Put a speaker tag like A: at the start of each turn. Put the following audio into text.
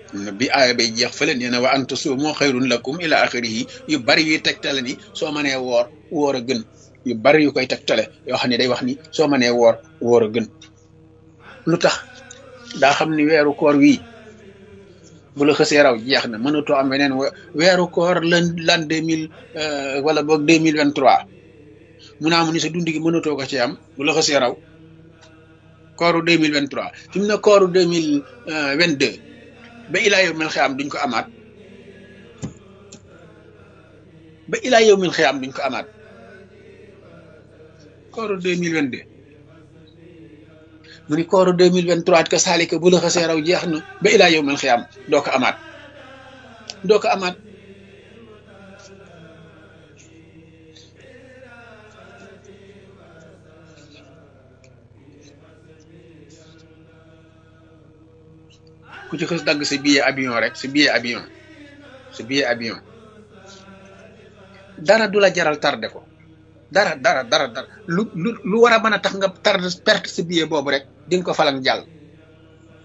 A: bi aaya bay jeex fële nee na wa an tasuumu xayrun lakum ila axirihi yu bari yuy tegtale ni soo mënee woor woor a gën yu bari yu koy tegtale yoo xam ne day wax ni soo mënee woor woor a gën lu tax daa xam ni weeru koor wii bu la xësee raw jeex na mënatoo am weneen weeru koor lan lan deux mille wala boog deux mille vingt trois mu naa mu ni sa dund gi mënatoo ko ci am bu la xësee raw kooru deux mille vingt trois fi mu ne kooru deux mille vingt deux ba ilaa yow mil xiyaam duñ ko amaat ba ilaa yow mil xiyaam duñ ko amaat kooru deux mille vingt deux mu ni kooru deux mille vingt trois ka saalika bu la xasee raw jeex na ba ilaa yow mil xiyaam doo ko amaat doo ko amaat ku ci xës dagg sa billet avion rek sa billet avion sa billet avion dara du la jaral tardé ko dara dara dara dara lu lu lu war a mën a tax nga tardé perte sa billet boobu rek di nga ko falang jàll